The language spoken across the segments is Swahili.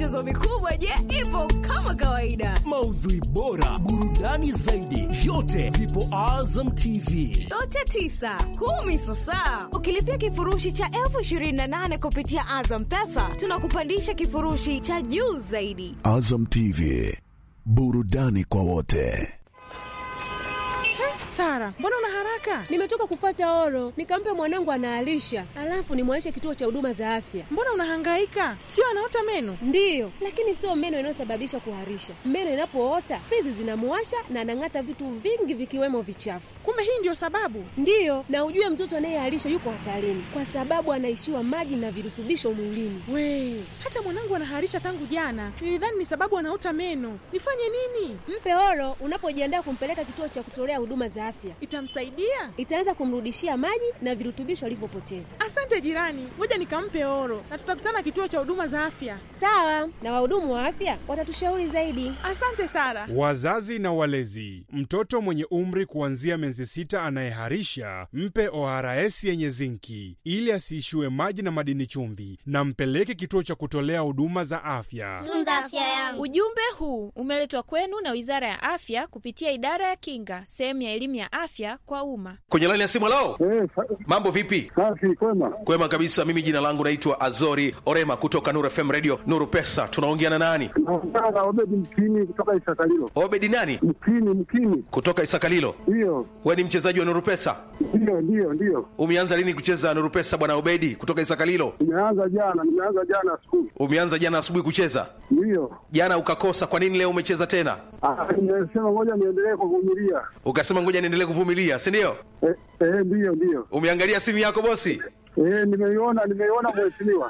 michezo mikubwa je ipo kama kawaida maudhui bora burudani zaidi vyote vipo azam tv yote tisa kumi sasa ukilipia kifurushi cha elfu ishirini na nane kupitia azam pesa tunakupandisha kifurushi cha juu zaidi Azam TV, burudani kwa wote. Sara, mbona una haraka? Nimetoka kufata oro, nikampe mwanangu anaalisha, alafu nimwaishe kituo cha huduma za afya. Mbona unahangaika? Sio anaota meno? Ndiyo, lakini sio meno inayosababisha kuharisha. Meno inapoota fizi zinamuwasha na anang'ata vitu vingi vikiwemo vichafu. Kumbe hii ndio sababu. Ndiyo, na ujue mtoto anayeharisha yuko hatarini kwa sababu anaishiwa maji na virutubisho mwilini. We, hata mwanangu anaharisha tangu jana. Nilidhani ni sababu anaota meno. Nifanye nini? Mpe oro unapojiandaa kumpeleka kituo cha kutolea huduma za afya. Itamsaidia? Itaanza kumrudishia maji na virutubisho alivyopoteza. Asante jirani, ngoja nikampe oro na tutakutana kituo cha huduma za afya. Sawa, na wahudumu wa afya watatushauri zaidi. Asante Sara. Wazazi na walezi, mtoto mwenye umri kuanzia miezi sita anayeharisha mpe ORS yenye zinki ili asiishiwe maji na madini chumvi, na mpeleke kituo cha kutolea huduma za afya. tunza afya yangu. Ujumbe huu umeletwa kwenu na Wizara ya Afya kupitia Idara ya Kinga, sehemu ya elimu ya afya kwa umma. kwenye laini ya simu lao mambo vipi safi kwema kwema kabisa mimi jina langu naitwa azori orema kutoka nuru fm radio nuru pesa tunaongea na nani naongea na obedi mkini kutoka isakalilo obedi nani mkini mkini kutoka isakalilo ndiyo we ni mchezaji wa nuru pesa ndiyo ndiyo ndiyo umeanza lini kucheza nuru pesa bwana obedi kutoka isakalilo nimeanza jana nimeanza jana skulu umeanza jana asubuhi kucheza ndiyo jana ukakosa kwa nini leo umecheza tena Ah, nimesema ngoja niendelee kuvumilia ukasema ngoja niendelee kuvumilia si ndio eh, eh, ndiyo ndiyo umeangalia simu yako bosi eh, nimeiona nimeiona mheshimiwa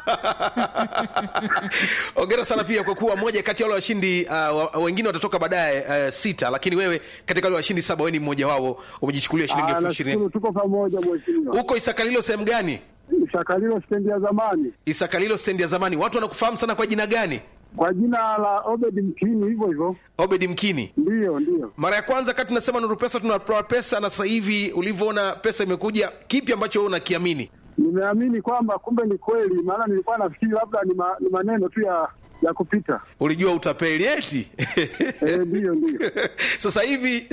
ongera sana pia kwa kuwa moja kati ya wale washindi uh, wa- wengine watatoka baadaye uh, sita lakini wewe katika wale washindi saba wewe ni mmoja wao umejichukulia shilingi Ah, elfu ishirini nashukuru tuko pamoja mheshimiwa huko isakalilo sehemu gani shakalilo stendi ya zamani isakalilo stendi ya zamani watu wanakufahamu sana kwa jina gani kwa jina la obedi mkini hivyo hivyo obedi mkini ndiyo ndiyo mara ya kwanza kati tunasema nuru pesa tunatoa pesa na sasa hivi ulivyoona pesa imekuja kipi ambacho wewe unakiamini nimeamini kwamba kumbe ni kweli maana nilikuwa nafikiri labda ni, ma, ni maneno tu ya ya kupita ulijua utapeli eti eh, ndiyo ndiyo sasa hivi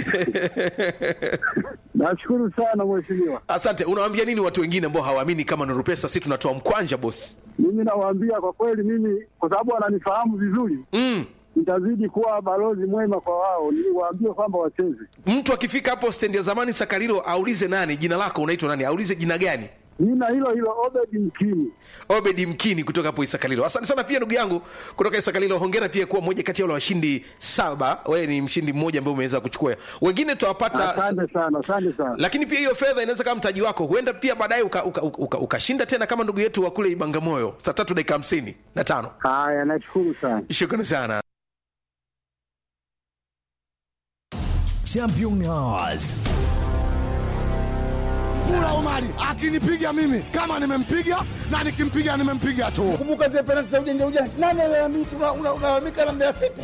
nashukuru sana mheshimiwa asante unawaambia nini watu wengine ambao hawaamini kama nuru pesa si tunatoa mkwanja bosi mimi nawaambia kwa kweli mimi kwa sababu wananifahamu vizuri mm. nitazidi kuwa balozi mwema kwa wao niwaambie kwamba wacheze mtu akifika hapo stendi ya zamani sakarilo aulize nani jina lako unaitwa nani aulize jina gani jina hilo hilo obedi mkini obedi mkini kutoka hapo isakalilo asante sana pia ndugu yangu kutoka isakalilo hongera pia kuwa moja kati ya wale washindi saba wewe ni mshindi mmoja ambaye umeweza kuchukua wengine tutawapata asante sana asante sana lakini pia hiyo fedha inaweza kama mtaji wako huenda pia baadaye ukashinda uka, uka, uka, ukashinda tena kama ndugu yetu wa kule ibangamoyo saa tatu dakika hamsini na tano haya nashukuru sana shukrani sana champion hours Mula Omari akinipiga mimi kama nimempiga na nikimpiga nimempiga tu. Kumbuka zile penalti za ujanja ujanja, nani alalamika? Unalalamika na Mbeya City.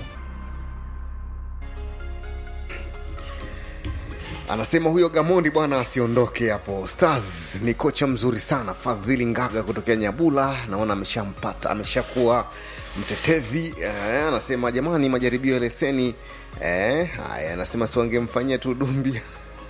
anasema huyo gamondi bwana asiondoke hapo stars ni kocha mzuri sana fadhili ngaga kutokea nyabula naona ameshampata ameshakuwa mtetezi eh, anasema jamani majaribio ya leseni eh, haya anasema siwangemfanyia tu dumbi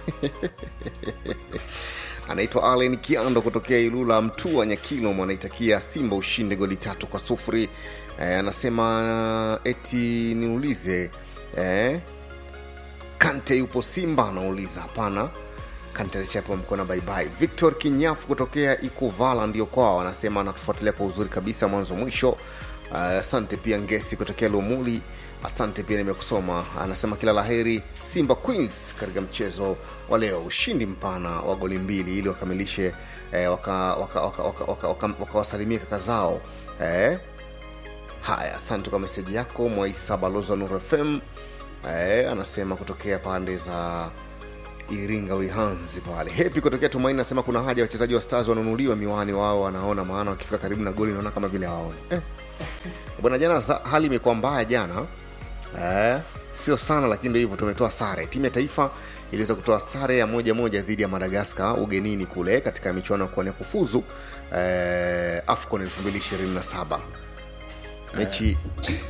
anaitwa alen kiando kutokea ilula mtua nyakilom anaitakia simba ushinde goli tatu kwa sufuri eh, anasema eti niulize eh, kante yupo simba anauliza hapana kante alishapewa mkono baibai victor kinyafu kutokea ikuvala ndio kwao anasema anatufuatilia kwa uzuri kabisa mwanzo mwisho Uh, asante pia ngesi kutokea lumuli asante pia nimekusoma anasema kila laheri simba queens katika mchezo wa leo ushindi mpana wa goli mbili ili wakamilishe eh, wakawasalimia waka, waka, waka, waka, waka, waka kaka zao eh, haya asante kwa meseji yako mwaisa balozi wa nur fm eh, anasema kutokea pande za iringa wihanzi pale hepi kutokea tumaini anasema kuna haja ya wachezaji wa stars wanunuliwe miwani wao wanaona maana wakifika karibu na goli naona kama vile hawaoni eh. bwana jana za- hali imekuwa mbaya jana eh, sio sana lakini ndio hivyo tumetoa sare timu ya taifa iliweza kutoa sare ya moja moja dhidi ya madagaskar ugenini kule katika michuano ya kuania kufuzu eh, afcon 227 mechi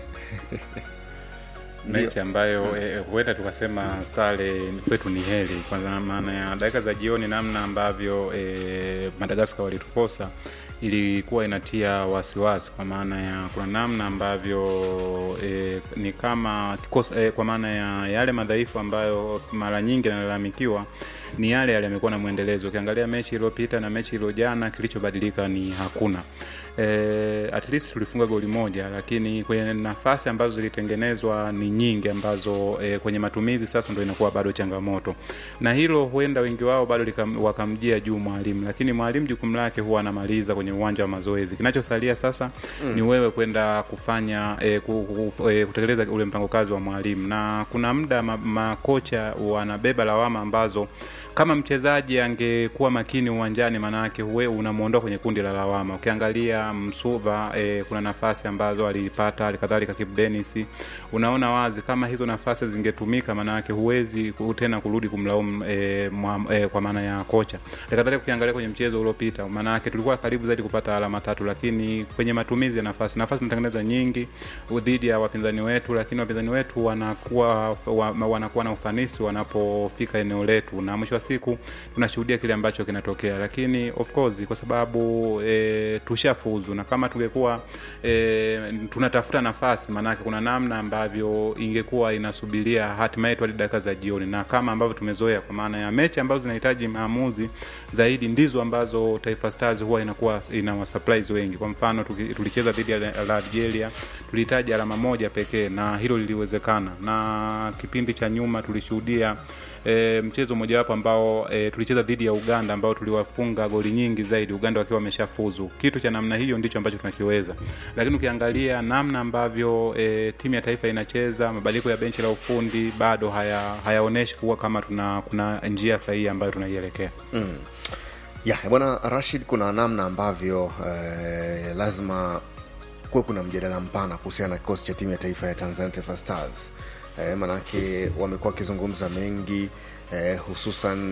mechi ambayo eh, huenda tukasema sare kwetu ni heri kwa maana ya dakika za jioni namna ambavyo eh, madagaskar walitukosa ilikuwa inatia wasiwasi kwa maana ya kuna namna ambavyo e, ni kama kikosa, e, kwa maana ya yale madhaifu ambayo mara nyingi yanalalamikiwa ni yale yale yamekuwa na mwendelezo ukiangalia mechi iliyopita na mechi iliyojana kilichobadilika ni hakuna e, at least tulifunga goli moja lakini kwenye nafasi ambazo zilitengenezwa ni nyingi ambazo e, kwenye matumizi sasa ndo inakuwa bado changamoto na hilo huenda wengi wao bado likam, wakamjia juu mwalimu lakini mwalimu jukumu lake huwa anamaliza kwenye uwanja wa mazoezi kinachosalia sasa mm. ni wewe kwenda kufanya e, ku, ku, e, kutekeleza ule mpango kazi wa mwalimu na kuna muda makocha ma wanabeba lawama ambazo kama mchezaji angekuwa makini uwanjani maanake huwe unamwondoa kwenye kundi la lawama ukiangalia msuva e, kuna nafasi ambazo alipata halikadhalika kip denis unaona wazi kama hizo nafasi zingetumika maanake huwezi tena kurudi kumlaumu e, e, kwa maana ya kocha halikadhalika ukiangalia kwenye mchezo uliopita maanake tulikuwa karibu zaidi kupata alama tatu lakini kwenye matumizi ya nafasi nafasi tunatengeneza nyingi dhidi ya wapinzani wetu lakini wapinzani wetu wanakuwa wa, wanakuwa na ufanisi wanapofika eneo letu na mwisho wa siku tunashuhudia kile ambacho kinatokea lakini of course kwa sababu e, tushafuzu na kama tungekuwa e, tunatafuta nafasi maanake kuna namna ambavyo ingekuwa inasubiria hatima yetu hadi dakika za jioni na kama ambavyo tumezoea kwa maana ya mechi ambazo zinahitaji maamuzi zaidi ndizo ambazo taifa stars huwa inakuwa ina wasurprise wengi kwa mfano tulicheza dhidi ya algeria tulihitaji alama moja pekee na hilo liliwezekana na kipindi cha nyuma tulishuhudia e, mchezo mojawapo ambao e, tulicheza dhidi ya uganda ambao tuliwafunga goli nyingi zaidi uganda wakiwa wameshafuzu kitu cha namna hiyo ndicho ambacho tunakiweza lakini ukiangalia namna ambavyo e, timu ya taifa inacheza mabadiliko ya benchi la ufundi bado hayaonyeshi haya kuwa kama tuna kuna njia sahihi ambayo tunaielekea mm. ya bwana rashid kuna namna ambavyo eh, lazima kuwe kuna mjadala mpana kuhusiana na kikosi cha timu ya taifa ya tanzania taifa stars eh, manake wamekuwa wakizungumza mengi eh, hususan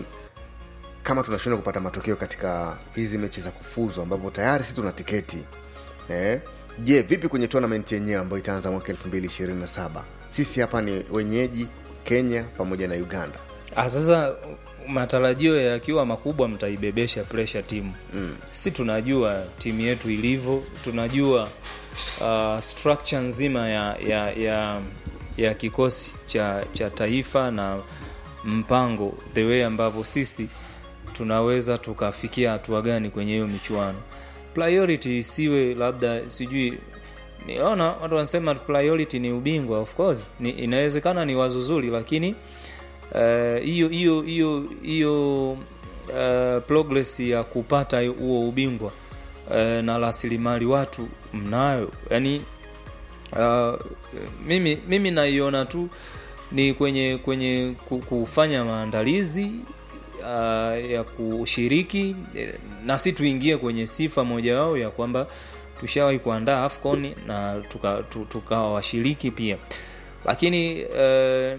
kama tunashindwa kupata matokeo katika hizi mechi za kufuzu ambapo tayari si tuna tiketi eh, je vipi kwenye tournament yenyewe ambayo itaanza mwaka 227 sisi hapa ni wenyeji kenya pamoja na uganda ah, sasa matarajio yakiwa makubwa mtaibebesha presha timu mm. si tunajua timu yetu ilivyo tunajua uh, structure nzima ya ya ya ya kikosi cha cha taifa na mpango the way ambavyo sisi tunaweza tukafikia hatua gani kwenye hiyo michuano priority isiwe labda sijui niona watu wanasema priority ni ubingwa of course ni, inawezekana ni wazo zuri lakini hiyo uh, hiyo hiyo hiyo uh, progress ya kupata huo ubingwa uh, na rasilimali watu mnayo yani uh, mimi mimi naiona tu ni kwenye kwenye kufanya maandalizi uh, ya kushiriki na si tuingie kwenye sifa moja wao ya kwamba tushawahi kuandaa afcon na tukawa tuka, tuka washiriki pia lakini uh,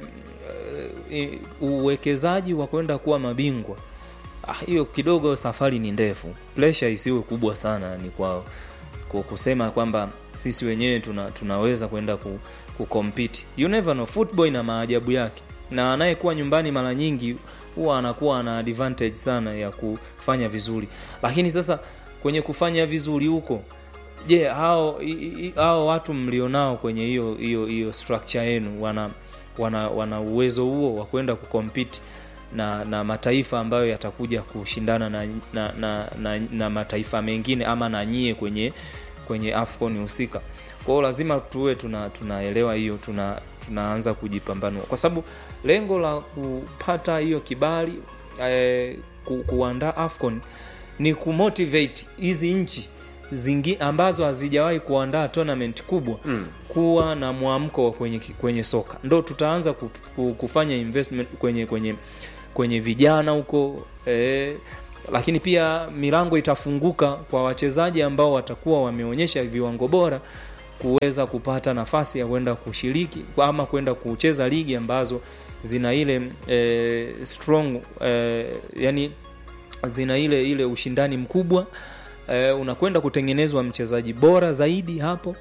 uh, uwekezaji wa kwenda kuwa mabingwa hiyo ah, kidogo safari ni ndefu presha isiwe kubwa sana ni kwao kusema kwamba sisi wenyewe tuna, tunaweza kwenda ku, kukompiti you never know football ina maajabu yake na anayekuwa nyumbani mara nyingi huwa anakuwa ana advantage sana ya kufanya vizuri lakini sasa kwenye kufanya vizuri huko je hao hao watu mlionao kwenye hiyo hiyo hiyo structure yenu wana wana wana uwezo huo wa kwenda kukompiti na na mataifa ambayo yatakuja kushindana na na, na, na, na mataifa mengine ama na nyie kwenye kwenye afcon husika kwao lazima tuwe tuna tunaelewa hiyo tuna tunaanza kujipambanua kwa sababu lengo la kupata hiyo kibali eh, ku, kuandaa afcon ni kumotivate hizi nchi zingi ambazo hazijawahi kuandaa tournament kubwa mm. kuwa na mwamko kwenye, kwenye soka ndo tutaanza ku, ku, kufanya investment kwenye kwenye kwenye vijana huko eh, lakini pia milango itafunguka kwa wachezaji ambao watakuwa wameonyesha viwango bora kuweza kupata nafasi ya kwenda kushiriki ama kwenda kucheza ligi ambazo zina ile e, strong e, yani zina ile ile ushindani mkubwa e, unakwenda kutengenezwa mchezaji bora zaidi hapo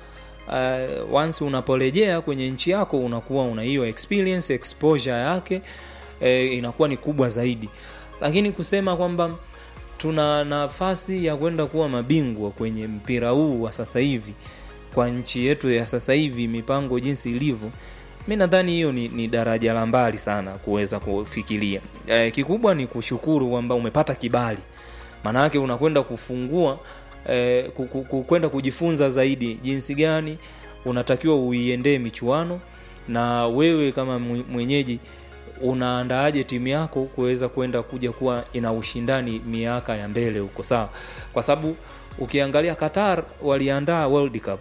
uh, once unaporejea kwenye nchi yako unakuwa una hiyo experience exposure yake eh, inakuwa ni kubwa zaidi lakini kusema kwamba tuna nafasi ya kwenda kuwa mabingwa kwenye mpira huu wa sasa hivi kwa nchi yetu ya sasa hivi mipango jinsi ilivyo mi nadhani hiyo ni, ni daraja la mbali sana kuweza kufikiria e, kikubwa ni kushukuru kwamba umepata kibali maanake unakwenda kufungua e, kwenda kujifunza zaidi jinsi gani unatakiwa uiendee michuano na wewe kama mwenyeji unaandaaje timu yako kuweza kwenda kuja kuwa ina ushindani miaka ya mbele huko sawa kwa sababu ukiangalia qatar waliandaa world cup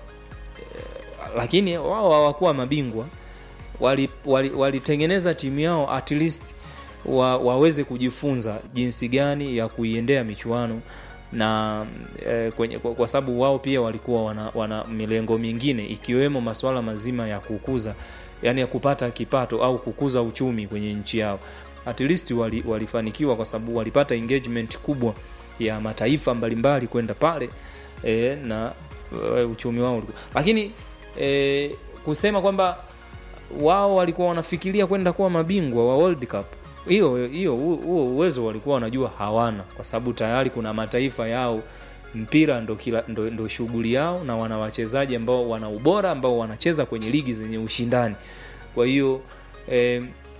lakini wao hawakuwa mabingwa walitengeneza wali, wali timu yao at least wa, waweze kujifunza jinsi gani ya kuiendea michuano na eh, kwenye, kwa, kwa sababu wao pia walikuwa wana, wana milengo mingine ikiwemo masuala mazima ya kukuza yani ya kupata kipato au kukuza uchumi kwenye nchi yao at least wali, walifanikiwa kwa sababu walipata engagement kubwa ya mataifa mbalimbali kwenda pale e, na e, uchumi wao ulikuwa lakini e, kusema kwamba wao walikuwa wanafikiria kwenda kuwa mabingwa wa World Cup hiyo hiyo huo uwezo walikuwa wanajua hawana kwa sababu tayari kuna mataifa yao mpira ndo, kila, ndo, ndo shughuli yao na wana wachezaji ambao wana ubora ambao wanacheza kwenye ligi zenye ushindani kwa hiyo eh,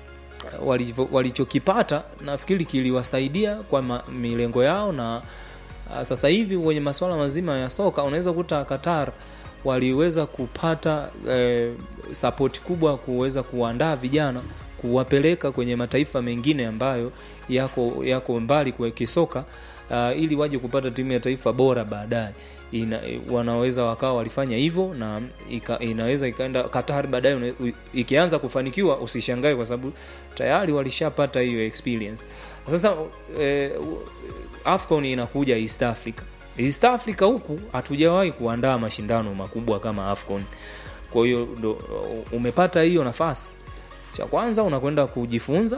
walichokipata nafikiri kiliwasaidia kwa ma, milengo yao na uh, sasa hivi kwenye masuala mazima ya soka unaweza kuta qatar waliweza kupata eh, sapoti kubwa kuweza kuandaa vijana kuwapeleka kwenye mataifa mengine ambayo yako yako mbali kwa kisoka uh, ili waje kupata timu ya taifa bora baadaye ina, wanaweza wakawa walifanya hivyo na ika, inaweza ikaenda Qatar baadaye ikianza kufanikiwa usishangae kwa sababu tayari walishapata hiyo experience sasa eh, Afcon inakuja East Africa East Africa huku hatujawahi kuandaa mashindano makubwa kama Afcon kwa hiyo umepata hiyo nafasi cha kwanza unakwenda kujifunza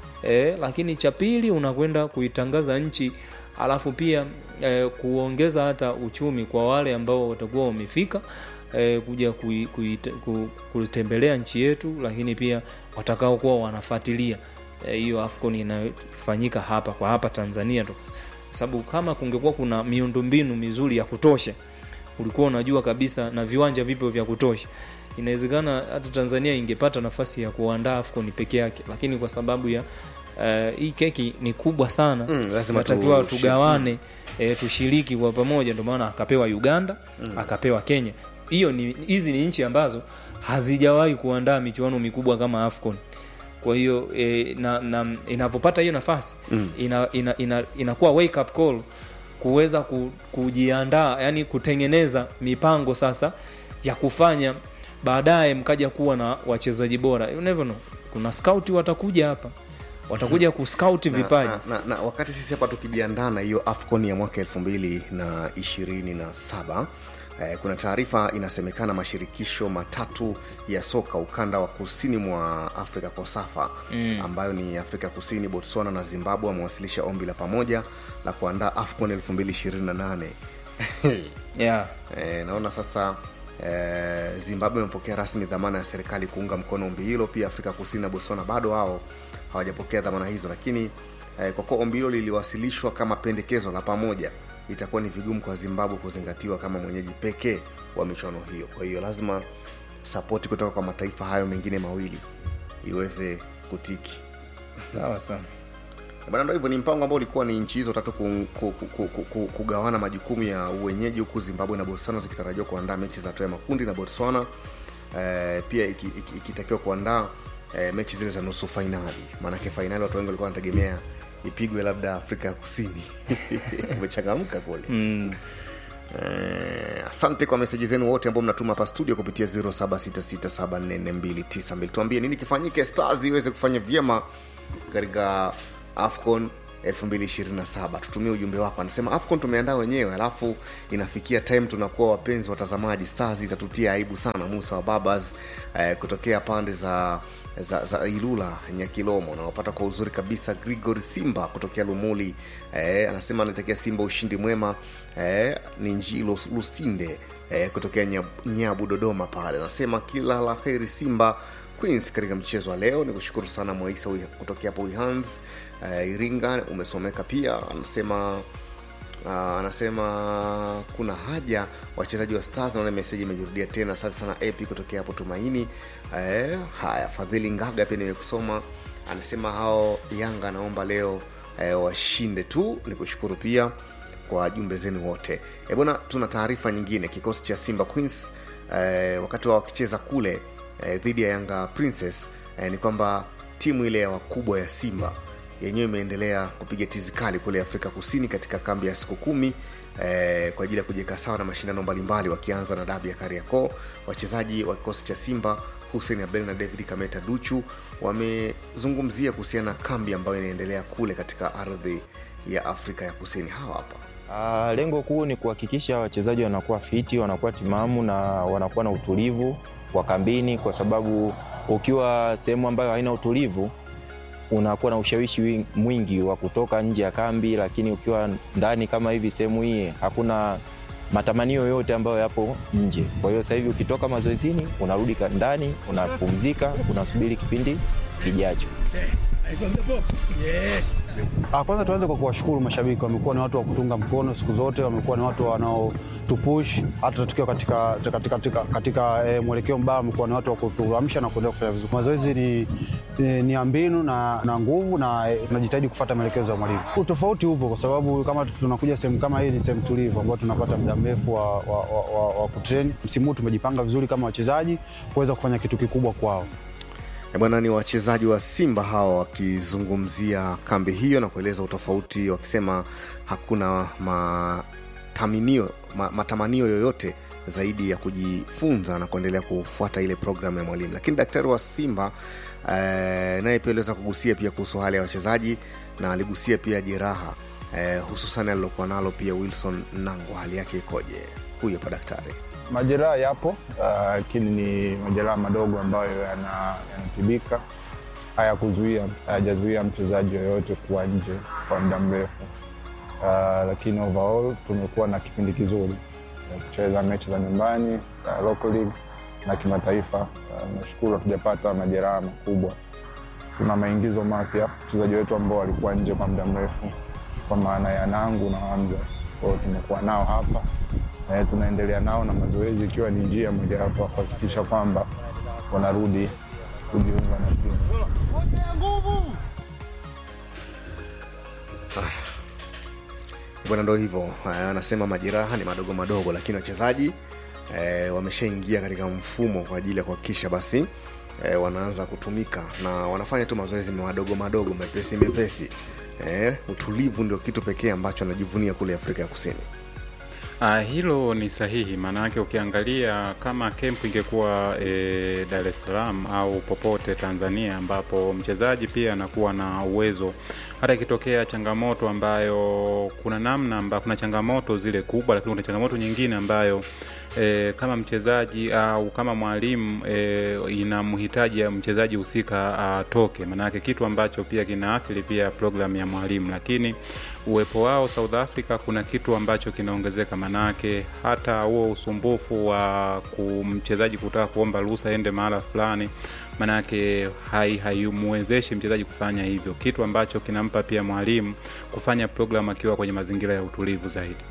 e, lakini cha pili unakwenda kuitangaza nchi alafu pia e, kuongeza hata uchumi kwa wale ambao watakuwa wamefika e, kuja kui, kui, ku, kutembelea nchi yetu lakini pia watakaokuwa wanafuatilia hiyo e, afcon inayofanyika hapa kwa hapa tanzania tu kwa sababu kama kungekuwa kuna miundombinu mizuri ya kutosha ulikuwa unajua kabisa na viwanja vipo vya kutosha inawezekana hata tanzania ingepata nafasi ya kuandaa afcon peke yake lakini kwa sababu ya uh, hii keki ni kubwa sana Mm, lazima natakiwa tu- tugawane e, tushiriki kwa pamoja ndio maana akapewa uganda Mm. akapewa kenya hiyo ni hizi ni nchi ambazo hazijawahi kuandaa michuano mikubwa kama afcon kwa hiyo e, na, na inavyopata hiyo nafasi Mm. ina, ina, ina, inakuwa wake up call kuweza ku, kujiandaa yani kutengeneza mipango sasa ya kufanya baadaye mkaja kuwa na wachezaji bora you never know kuna scout watakuja hapa watakuja kuscout na, vipaji na, na, na wakati sisi hapa tukijiandaa na hiyo afcon ya mwaka elfu mbili na ishirini na saba eh, kuna taarifa inasemekana mashirikisho matatu ya soka ukanda wa kusini mwa afrika kosafa Mm. ambayo ni afrika kusini botswana na zimbabwe wamewasilisha ombi la pamoja la kuandaa afcon 228 yeah. e, naona sasa e, zimbabwe imepokea rasmi dhamana ya serikali kuunga mkono ombi hilo pia afrika kusini na botswana bado wao hawajapokea dhamana hizo lakini e, kwa kuwa ombi hilo liliwasilishwa kama pendekezo la pamoja itakuwa ni vigumu kwa zimbabwe kuzingatiwa kama mwenyeji pekee wa michuano hiyo kwa hiyo lazima sapoti kutoka kwa mataifa hayo mengine mawili iweze kutiki sawa sawa bana ndo hivyo ni mpango ambao ulikuwa ni nchi hizo tatu ku, ku, ku, ku, ku, ku, kugawana majukumu ya uwenyeji huku zimbabwe na botswana zikitarajiwa kuandaa mechi za hatua ya makundi na botswana eh, pia ikitakiwa iki, iki ikitakiwa kuandaa eh, mechi zile za nusu fainali maanake fainali watu wengi walikuwa wanategemea ipigwe labda afrika ya kusini umechangamka kule mm. Eh, asante kwa meseji zenu wote ambao mnatuma hapa studio kupitia 0766744292 tuambie nini kifanyike stars iweze kufanya vyema katika afcon 227 tutumie ujumbe wako anasema afcon tumeandaa wenyewe alafu inafikia time tunakuwa wapenzi watazamaji stars itatutia aibu sana musa wa babas eh, kutokea pande za za, za ilula nyakilomo nawapata kwa uzuri kabisa grigor simba kutokea lumuli eh, anasema anaitakia simba ushindi mwema eh, ni njilo lusinde eh, kutokea Nyab- nyabu dodoma pale anasema kila la heri simba queens katika mchezo wa leo ni kushukuru sana mwaisa Wi- kutokea hapo wihans eh, iringa umesomeka pia anasema Uh, anasema kuna haja wachezaji wa stars naona meseji imejirudia tena asante sana ap kutokea hapo tumaini eh, haya fadhili ngaga pia nimekusoma anasema hao yanga anaomba leo eh, washinde tu ni kushukuru pia kwa jumbe zenu wote e bwana tuna taarifa nyingine kikosi cha simba queens eh, wakati wa wakicheza kule eh, dhidi ya yanga princess eh, ni kwamba timu ile ya wakubwa ya simba yenyewe imeendelea kupiga tizi kali kule afrika kusini katika kambi ya siku kumi eh, kwa ajili ya kujiweka sawa na mashindano mbalimbali wakianza na dabi ya kariakoo wachezaji wa kikosi cha simba hussein abel na david kameta duchu wamezungumzia kuhusiana na kambi ambayo inaendelea kule katika ardhi ya afrika ya kusini hawa hapa Uh, lengo kuu ni kuhakikisha wachezaji wanakuwa fiti, wanakuwa timamu na wanakuwa na utulivu wa kambini, kwa sababu ukiwa sehemu ambayo haina utulivu unakuwa na ushawishi wi- mwingi wa kutoka nje ya kambi, lakini ukiwa ndani kama hivi sehemu hii hakuna matamanio yote ambayo yapo nje. Kwa hiyo sasa hivi ukitoka mazoezini unarudi ka- ndani, unapumzika, unasubiri kipindi kijacho. Ah, kwanza tuanze kwa kuwashukuru mashabiki, wamekuwa ni watu wa kutunga mkono siku zote, wamekuwa ni watu wanaotupush hata tukiwa katika, katika, katika, katika e, mwelekeo mbaya, wamekuwa ni watu wa kutuamsha na kuendelea kufanya vizuri. Mazoezi ni, ni, ni ya mbinu na, na nguvu na e, tunajitahidi kufuata maelekezo ya mwalimu. Utofauti upo kwa sababu kama tunakuja sehemu kama hii, ni sehemu tulivu ambayo tunapata muda mrefu wa, wa, wa, wa, wa kutrain. Msimu huu tumejipanga vizuri kama wachezaji kuweza kufanya kitu kikubwa kwao. E bwana ni wachezaji wa simba hawa wakizungumzia kambi hiyo na kueleza utofauti wakisema hakuna mataminio, ma, matamanio yoyote zaidi ya kujifunza na kuendelea kufuata ile programu ya mwalimu lakini daktari wa simba eh, naye pia aliweza kugusia pia kuhusu hali ya wachezaji na aligusia pia jeraha eh, hususan alilokuwa nalo pia wilson nango hali yake ikoje huyu hapa daktari Majeraha yapo ah, lakini ni majeraha madogo ambayo yana- yanatibika, hayakuzuia hayajazuia mchezaji yoyote kuwa nje kwa muda mrefu. Ah, lakini overall tumekuwa na kipindi kizuri ya kucheza mechi za nyumbani uh, local league na kimataifa. Uh, nashukuru hatujapata majeraha makubwa. Tuna maingizo mapya wachezaji wetu ambao walikuwa nje kwa muda mrefu, kwa maana ya Nangu na Hamza, kwa hiyo tumekuwa nao hapa eh, tunaendelea nao na mazoezi, ikiwa ni njia mojawapo ya kuhakikisha kwamba wanarudi kujiunga na timu. bwana ndo hivyo eh, anasema majeraha ni madogo madogo lakini wachezaji eh, wameshaingia katika mfumo kwa ajili ya kuhakikisha basi eh, wanaanza kutumika na wanafanya tu mazoezi madogo madogo mepesi mepesi eh, utulivu ndio kitu pekee ambacho anajivunia kule afrika ya kusini Uh, hilo ni sahihi, maanake ukiangalia kama kempu ingekuwa e, Dar es Salaam au popote Tanzania, ambapo mchezaji pia anakuwa na uwezo, hata ikitokea changamoto ambayo kuna namna amba, kuna changamoto zile kubwa, lakini kuna changamoto nyingine ambayo e, kama mchezaji au kama mwalimu e, inamhitaji ya mchezaji husika atoke, maanake kitu ambacho pia kinaathiri pia programu ya mwalimu, lakini uwepo wao South Africa kuna kitu ambacho kinaongezeka, manake hata huo usumbufu wa kumchezaji kutaka kuomba ruhusa aende mahala fulani, manake haimwezeshi hai mchezaji kufanya hivyo, kitu ambacho kinampa pia mwalimu kufanya programu akiwa kwenye mazingira ya utulivu zaidi.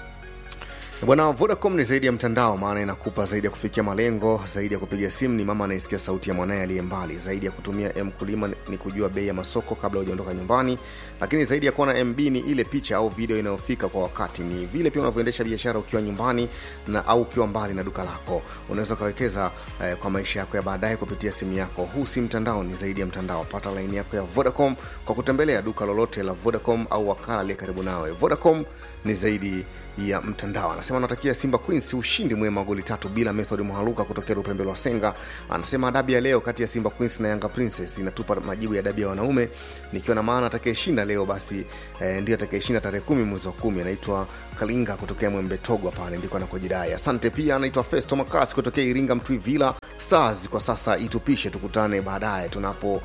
bwana vodacom ni zaidi ya mtandao maana inakupa zaidi ya kufikia malengo zaidi ya kupiga simu ni mama anayesikia sauti ya mwanaye aliye mbali zaidi ya kutumia m kulima ni kujua bei ya masoko kabla hujaondoka nyumbani lakini zaidi ya kuwa na mb ni ile picha au video inayofika kwa wakati ni vile pia unavyoendesha biashara ukiwa nyumbani na au ukiwa mbali na duka lako unaweza ukawekeza eh, kwa maisha yako ya baadaye kupitia simu yako huu si mtandao ni zaidi ya mtandao pata laini yako ya vodacom kwa kutembelea duka lolote la vodacom au wakala aliye karibu nawe vodacom ni zaidi ya mtandao anasema anatakia simba queens ushindi mwema wa goli tatu bila method mhaluka kutokea upembe wa senga anasema dabi ya leo kati ya simba queens na yanga princess inatupa majibu ya dabi ya wanaume nikiwa na maana atakayeshinda leo basi eh, ndio atakayeshinda tarehe kumi mwezi wa kumi anaitwa kalinga kutokea mwembe togwa pale ndiko anakojidai asante pia anaitwa festo makasi kutokea iringa mtwi villa stars kwa sasa itupishe tukutane baadaye tunapo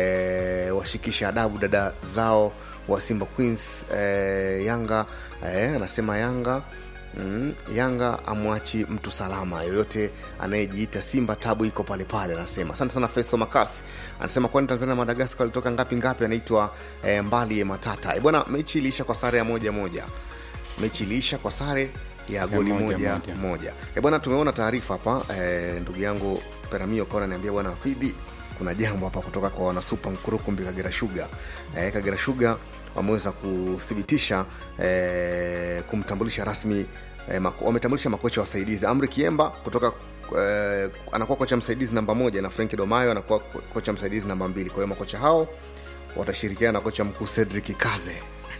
eh, washikisha adabu dada zao wa simba queens eh, yanga eh, anasema yanga Mm, Yanga amwachi mtu salama yoyote anayejiita Simba, tabu iko pale pale, anasema. Asante sana Festo Makasi anasema kwani Tanzania na Madagaskar alitoka ngapi ngapi? Anaitwa eh, Mbali ya Matata. Eh, bwana, mechi iliisha kwa sare ya moja moja, mechi iliisha kwa sare ya goli moja, moja moja. moja. Eh, bwana, tumeona taarifa hapa eh, ndugu yangu Peramio Kona niambia bwana Fidhi, kuna jambo hapa kutoka kwa wanasupa Nkurukumbi Kagera Sugar. Eh, Kagera Sugar wameweza kuthibitisha eh, kumtambulisha rasmi eh, mako, wametambulisha makocha wasaidizi Amri Kiemba kutoka eh, anakuwa kocha msaidizi namba moja na Frank Domayo anakuwa ko- kocha msaidizi namba mbili. Kwa hiyo makocha hao watashirikiana na kocha mkuu Cedric Kaze.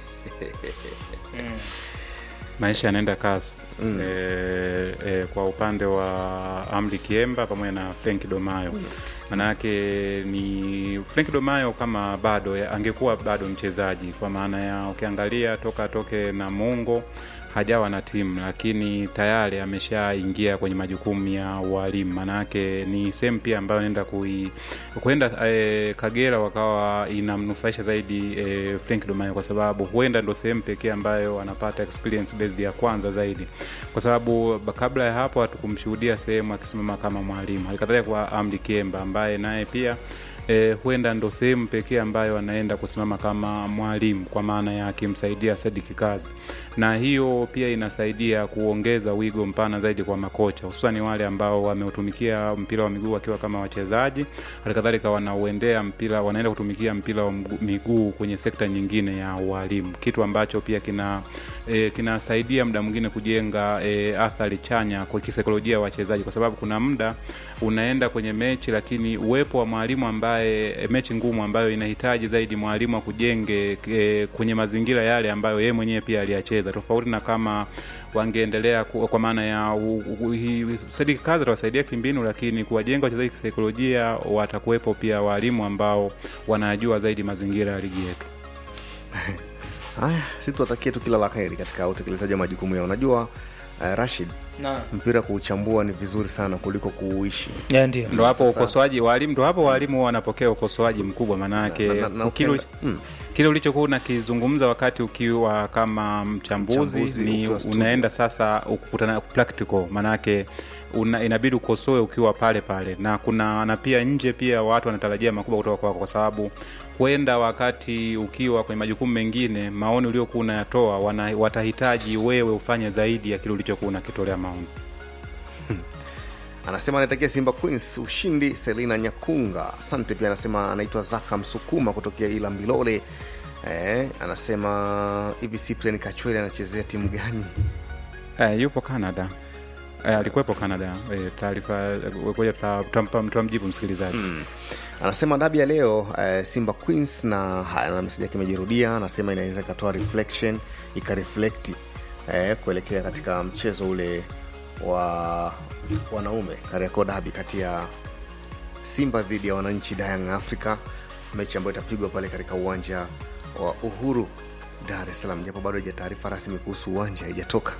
maisha yanaenda kasi mm. e, e, kwa upande wa Amri Kiemba pamoja na Frank Domayo maanayake ni Frank Domayo kama bado ya- angekuwa bado mchezaji kwa maana ya ukiangalia toka toke na Mungo hajawa na timu lakini tayari ameshaingia kwenye majukumu ya ualimu maanayake ni sehemu pia ambayo naenda kui kwenda e, Kagera wakawa inamnufaisha zaidi e, Frank Domayo kwa sababu huenda ndo sehemu pekee ambayo anapata experience based ya kwanza zaidi, kwa sababu ba- kabla ya hapo hatukumshuhudia sehemu akisimama kama mwalimu. Halikadhalika kwa Amdi Kiemba ambaye naye pia E, huenda ndo sehemu pekee ambayo anaenda kusimama kama mwalimu kwa maana ya akimsaidia Sadik Kazi, na hiyo pia inasaidia kuongeza wigo mpana zaidi kwa makocha, hususani wale ambao wameutumikia mpira wa miguu wakiwa kama wachezaji, halikadhalika wanauendea mpira, wanaenda kutumikia mpira wa mgu- miguu kwenye sekta nyingine ya ualimu, kitu ambacho pia kina e, kinasaidia muda mwingine kujenga e, athari chanya kwa kisaikolojia ya wachezaji, kwa sababu kuna muda unaenda kwenye mechi, lakini uwepo wa mwalimu ambaye e, mechi ngumu ambayo inahitaji zaidi mwalimu akujenge e, kwenye mazingira yale ambayo yeye mwenyewe pia aliyacheza, tofauti na kama wangeendelea ku- kwa maana ya u- u- hi- Sadik Kazi atawasaidia kimbinu, lakini kuwajenga wachezaji kisaikolojia, watakuwepo pia walimu ambao wanajua zaidi mazingira ya ligi yetu. Haya, si tuwatakie tu kila la heri katika utekelezaji wa majukumu yao. Unajua uh, Rashid, Naam. mpira kuuchambua ni vizuri sana kuliko kuuishi. Ya, ndio. ndo hapo Sasa- ukosoaji walimu ndo hapo walimu huwa wanapokea ukosoaji mkubwa maanake Na- na- na kile ukienda- mm. kile ulichokuwa unakizungumza wakati ukiwa kama mchambuzi, Mchambuzi ni ukiwa studio. unaenda sasa ukukutana practical maanake una, inabidi ukosoe ukiwa pale pale na kuna na pia nje pia watu wanatarajia makubwa kutoka kwako kwa sababu huenda wakati ukiwa kwenye majukumu mengine maoni uliokuwa unayatoa wana, watahitaji wewe ufanye zaidi ya kile ulichokuwa unakitolea maoni Anasema anaitakia Simba Queens ushindi. Selina Nyakunga, asante. Pia anasema anaitwa Zaka Msukuma kutokea Ila Mbilole. Eh, anasema hivi Cyprian Kachwele anachezea timu gani? Eh, yupo Canada. Eh, alikuwepo Canada. Eh, taarifa eh, ngoja tuta- tutampa- tutamjibu msikilizaji. Mm. Anasema dabi ya leo eh, Simba Queens na haya na meseji yake imejirudia. Anasema inaweza ikatoa reflection ikareflekti eh, kuelekea katika mchezo ule wa wanaume Kariakoo dabi kati ya Simba dhidi ya wananchi Young Africa, mechi ambayo itapigwa pale katika uwanja wa Uhuru Dar es Salaam, japo bado haija taarifa rasmi kuhusu uwanja haijatoka.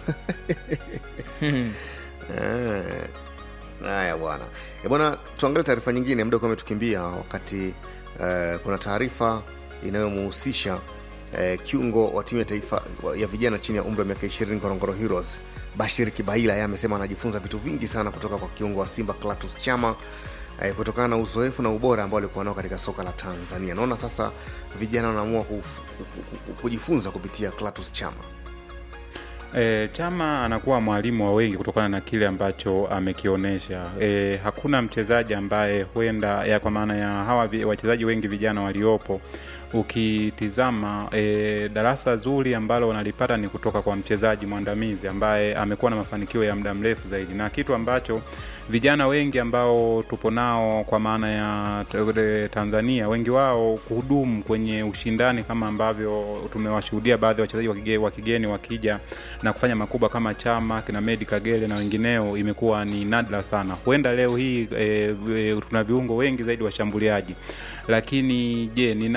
Eh, Haya bwana, Eh, bwana, tuangalie taarifa nyingine, muda ukiwa umetukimbia. Wakati eh, kuna taarifa inayomuhusisha eh, kiungo wa timu ya taifa wa- ya vijana chini ya umri wa miaka 20 Ngorongoro Heroes Bashir Kibaila. Yeye amesema anajifunza vitu vingi sana kutoka kwa kiungo wa Simba Clatous Chama eh, kutokana na uzoefu na ubora ambao alikuwa nao katika soka la Tanzania. Naona sasa vijana wanaamua kuf- ku- ku- kujifunza kupitia Clatous Chama. E, Chama anakuwa mwalimu wa wengi kutokana na kile ambacho amekionyesha. E, hakuna mchezaji ambaye huenda ya kwa maana ya hawa vi- wachezaji wengi vijana waliopo ukitizama e, darasa zuri ambalo wanalipata ni kutoka kwa mchezaji mwandamizi ambaye amekuwa na mafanikio ya muda mrefu zaidi, na kitu ambacho vijana wengi ambao tupo nao kwa maana ya t- Tanzania, wengi wao kuhudumu kwenye ushindani kama ambavyo tumewashuhudia baadhi ya wachezaji wa kige- wa kigeni wakija na kufanya makubwa kama Chama kina Medi Kagere na wengineo, imekuwa ni nadra sana. Huenda leo hii e, e, tuna viungo wengi zaidi washambuliaji, lakini je, ni nani ambaye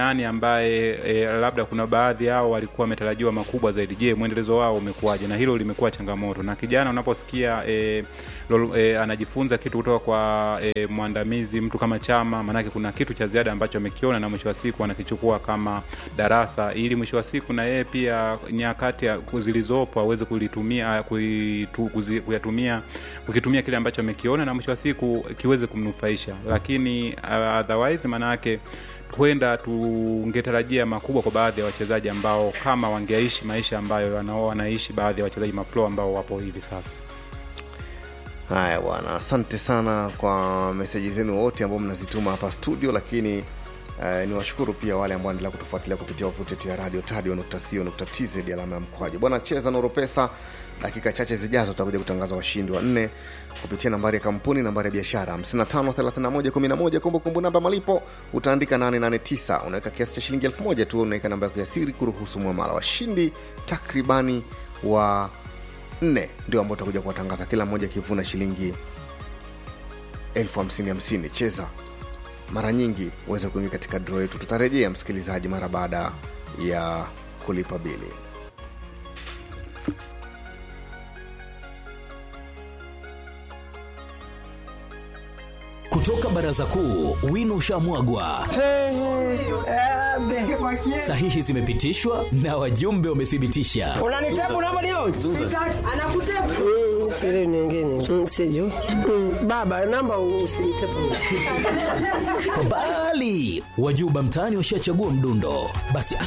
ambaye e, labda kuna baadhi yao walikuwa wametarajiwa makubwa zaidi je mwendelezo wao umekuwaje na hilo limekuwa changamoto na kijana unaposikia e, lolo, e, anajifunza kitu kutoka kwa e, mwandamizi mtu kama chama maanake kuna kitu cha ziada ambacho amekiona na mwisho wa siku anakichukua kama darasa ili mwisho wa siku na yeye pia nyakati ya- zilizopo aweze kulitumia kuitu, kuzi, kuyatumia kukitumia kile ambacho amekiona na mwisho wa siku kiweze kumnufaisha lakini uh, otherwise maanayake huenda tungetarajia makubwa kwa baadhi ya wachezaji ambao kama wangeishi maisha ambayo wanao wanaishi baadhi ya wachezaji mapro ambao wapo hivi sasa haya bwana asante sana kwa meseji zenu wote ambao mnazituma hapa studio lakini Uh, ni washukuru pia wale ambao endelea kutufuatilia kupitia wavuti yetu ya radio tadio.co.tz alama ya mkwaju bwana cheza noro pesa dakika chache zijazo tutakuja kutangaza washindi wa nne kupitia nambari ya kampuni nambari ya biashara 553111 kumbukumbu namba malipo utaandika 889 unaweka kiasi cha shilingi 1000 tu unaweka namba yako ya siri kuruhusu mwamala washindi takribani wa nne ndio ambao utakuja kuwatangaza kila mmoja akivuna shilingi elfu hamsini hamsini cheza mara nyingi uweze kuingia katika dro yetu tutarejea msikilizaji mara baada ya kulipa bili kutoka baraza kuu wino ushamwagwa sahihi zimepitishwa na wajumbe wamethibitisha unanitabu Mm, siri nyingine Mm, sijui Mm, baba namba usinitepu bali wajuba mtaani washachagua mdundo basi